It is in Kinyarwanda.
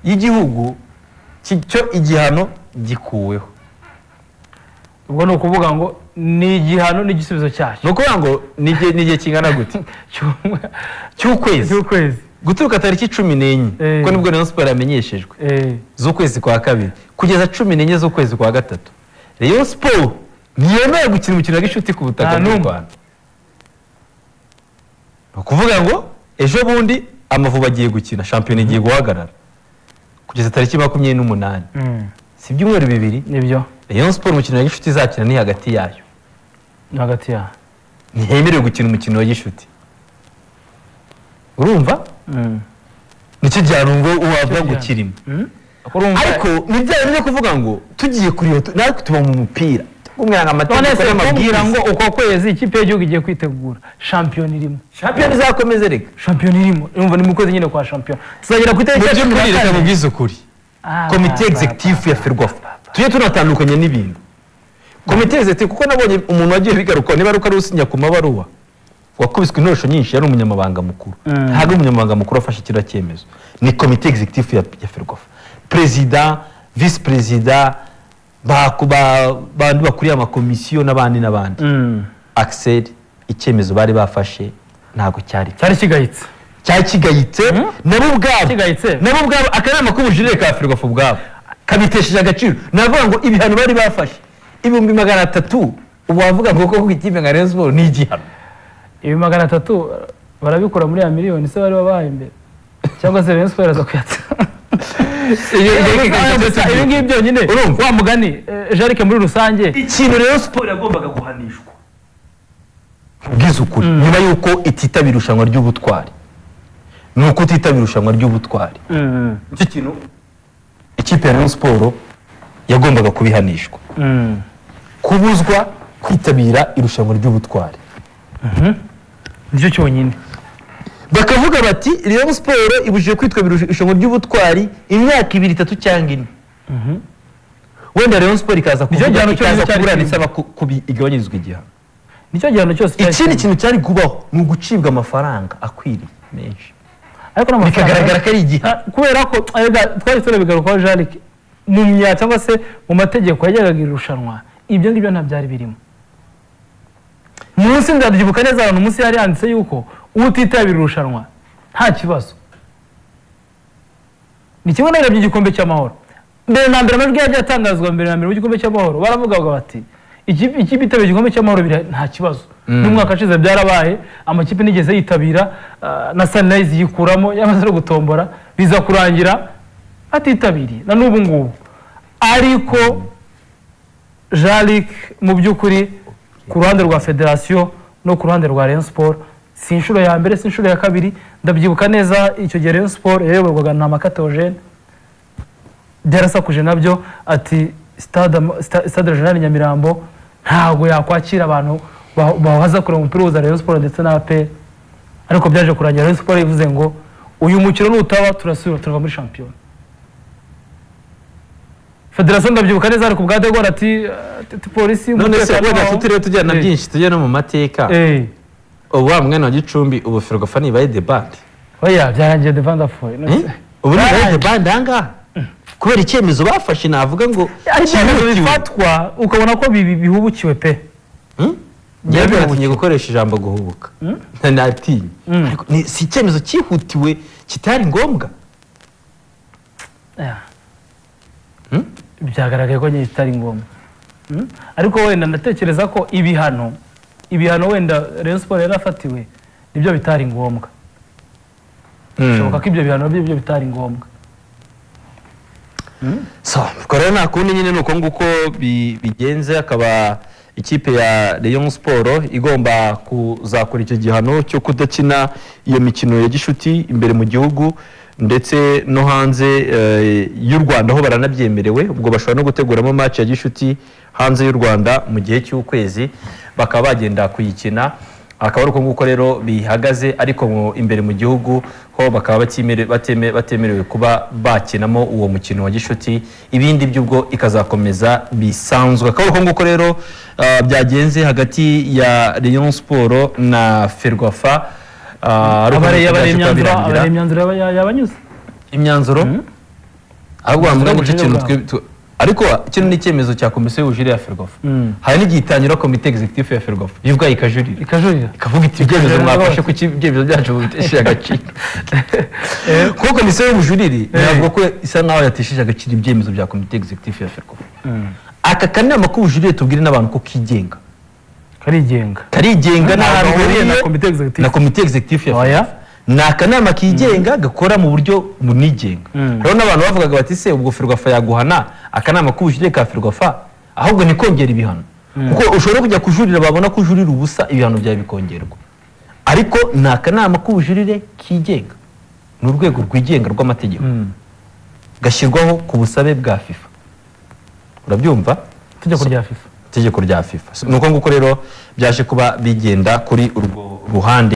y'igihugu cyo igihano gikuweho ubwo ni ukuvuga ngo ni igihano n'igisubizo ni cyacyo ukuvuga ngo ni igihe ni igihe kingana gute Cy'umwe- cy'ukwezi cy'ukwezi guturuka tariki cumi n'enye Eh. kuko nibwo rayon siporo yamenyeshejwe Eh, z'ukwezi kwa kabiri kugeza cumi n'enye z'ukwezi kwa gatatu rayon siporo ntiyemewe gukina umukino wa gishuti ku butaka Nta bw'u n'umwe. rwanda ni ukuvuga ngo ejo bundi amavubi agiye gukina shampiyona igiye guhagarara kugeza tariki makumyabiri n'umunani mm, si ibyumweru bibiri nibyo rayon siporo umukino wa gishuti izakina ni hagati yayo ni hagati ya ntihemerewe gukina umukino wa gishuti urumva Mm. nicyo gihano wavuga ngo gihano. kirimo Mm? Urumva- ariko ni bya bindi byo kuvuga ngo tugiye kureba tu- natwe tuba mu mupira tukumvira ngo none amategeko se kumbwira ngo n'amabwiriza uko kwezi ikipe y'igihugu igiye kwitegura shampiyona irimo shampiyona izakomeze reka shampiyona irimo urumva ni mu kwezi nyine kwa shampiyona tuzagera ku itariki ya mujye cumi na mwireka kane. mubwize ukuri Ah, komite ba, ba, executive ya ba, ferwafa ba, ba. tujye tunatandukanya n'ibintu komite executive kuko nabonye umuntu wagiye bigaruka niba ari uko ari usinya ku mabaruwa wakubiswe intorosho nyinshi yari umunyamabanga mukuru Mm. ntabwo umunyamabanga mukuru afashe kiriya cyemezo ni komite executive ya, ya ferwafa perezida visi perezida ba- ba- bandi bakuriye amakomisiyo n'abandi n'abandi Mm. akiseri icyemezo bari bafashe ntabwo cyari cya- cyari kigayitse cyari kigayitse nabo ubwabo Kigayitse? nabo ubwabo akanama k'ubujurire ka ferwafa ubwabo kabitesheje agaciro navuga ngo ibihano bari bafashe ibihumbi magana atatu wavuga ngo koko ikipe nka Rayon Sports ni igihano ibi magana atatu barabikura muri ya miliyoni se bari babahaye mbere cyangwa se Rayon Sports aza kuyatsa ibi ngibi byonyine Urumva? wa mugani eh, jarike muri rusange ikintu rero siporo yagombaga guhanishwa ubwiza ukuri nyuma y'uko ititabira irushanwa ry'ubutwari ni uko utitabira irushanwa ry'ubutwari Mm, icyo kintu ikipe ya Rayon Sports yagombaga kubihanishwa mm. kubuzwa kwitabira irushanwa ry'ubutwari nicyo cyonyine bakavuga bati Rayon Sports ibujije kwitabira irushanwa ry'ubutwari imyaka ibiri itatu cyangwa ine wenda Rayon Sports ikaza Nicyo kuvuga gihano cyonyine ikaza cyari kuburana kirimo. isaba ku- kubi- igabanyirizwa igihano nicyo gihano cyose cyari ikindi kirimo. kintu cyari kubaho ni ugucibwa amafaranga akwiriye menshi ariko n'amafaranga bikagaragara ko ari igihe Ah, kubera ko erega twari tunabigarukaho jarike mu myanya cyangwa se mu mategeko yajyaga irushanwa ibyo ngibyo nta byari birimo munsi ndabyibuka neza ahantu munsi yari yanditse yuko utitabira irushanwa nta kibazo ni kimwe n'ibiro by'igikombe cy'amahoro mbere na mbere amajwi yagiye atangazwa mbere na mbere mu gikombe cy'amahoro baravugaga bati "Ikipe- ikipe itabiye igikombe cy'amahoro bira- nta kibazo n'umwaka ushize byarabaye amakipe nigeze yitabira ah, na sanirayizi yikuramo yamaze no gutombora biza kurangira atitabiriye na n'ubu ngubu ariko jarike mu by'ukuri ku ruhande rwa federasiyo no ku ruhande rwa Rayon Sports si inshuro ya mbere si inshuro ya kabiri ndabyibuka neza icyo gihe Rayon Sports yayoborwaga na makatogene byarasakuje nabyo ati stade Am- sta- stade regional nyamirambo ntabwo yakwakira abantu ba- bahaza kureba umupira uhuza Rayon Sports ndetse na APR ariko byaje kurangira Rayon Sports ivuze ngo uyu mukino nutaba turasubira turava muri shampiyona federasiyo ndabyibuka neza ari ku bwa degora ati ati- ati polisi none se umutekano wenda wawo." tutiriwe tujyana Eh, byinshi tujya no mu mateka eh. ubu wa mwanya wa gicumbi ubu ferwafa nibaye debate oya byarangiye devandafoye Eh? ubu nibaye debate ahangaha kubera icyemezo bafashe navuga ngo ibyemezo cyihutiwe. bifatwa ukabona ko bibi- bihubukiwe pe Hmm? Njyewe Byari natinye bihubukiwe. gukoresha ijambo guhubuka Na- natinye Ariko ni- si icyemezo cyihutiwe kitari ngombwa Yeah. byagaragaye ko nyine kitari ngombwa Hmm? ariko wenda ndatekereza ko ibihano ibihano wenda Rayon Sports yarafatiwe nibyo bitari ngombwa bishoboka ko ibyo bihano byo bitari ngombwa so ubwo rero nta kundi nyine ni uko nguko bi- bigenze akaba ikipe ya Rayon Sport igomba kuzakora icyo gihano cyo kudakina iyo mikino ya gishuti imbere mu gihugu ndetse no hanze eh, y'u Rwanda aho baranabyemerewe ubwo bashobora no guteguramo match ya gishuti hanze y'u Rwanda mu gihe cy'ukwezi bakaba bagenda kuyikina akaba ari uko nguko rero bihagaze ariko mu- imbere mu gihugu ho bakaba batimere- bateme- batemerewe kuba bakinamo uwo mukino wa gishuti ibindi by'ubwo ikazakomeza bisanzwe akaba ari uko nguko rero ah, byagenze hagati ya Rayon Sport na Ferwafa Ah, ari uko Abare- nguko abare byaje kuba imyanzuro- birangira. abare imyanzuro yaba- yabanyuze imyanzuro ahubwo wavuga Ubujurire nicyo kintu bwabo. twe twe- ariko kino ni icyemezo cya komisiyo y'ubujurire ya ferwafa hari n'igihe itangira komite executive ya ferwafa ivuga ikajurira ikajurira ikavuga iti ibyemezo Ikajurira mwafashe rwose." kuko ibyemezo byacu mubitesheje agaciro kuko komisiyo y'ubujurire ntabwo ko isa nkaho yatesheje agaciro ibyemezo bya komite executive ya ferwafa aka kanama k'ubujurire tubwire n'abantu ko kigenga karigenga karigenga Ntaho n'ahantu gahuriye na hahuriye komite executive. na komite executive ya Oya. ferwafa ni akanama kigenga gakora mu buryo bunigenga rero n'abantu bavugaga bati se ubwo ferwafa yaguhana akanama k'ubujurire ka ferwafa ahubwo ni kongera ibihano kuko ushobora kujya kujurira babona ko ujurira ubusa ibihano byawe bikongerwa ariko ni akanama k'ubujurire kigenga ni urwego rwigenga rw'amategeko gashyirwaho ku busabe bwa fifa urabyumva itegeko rya fifa itegeko rya fifa ni uko nguko rero byaje kuba bigenda kuri urwo ruhande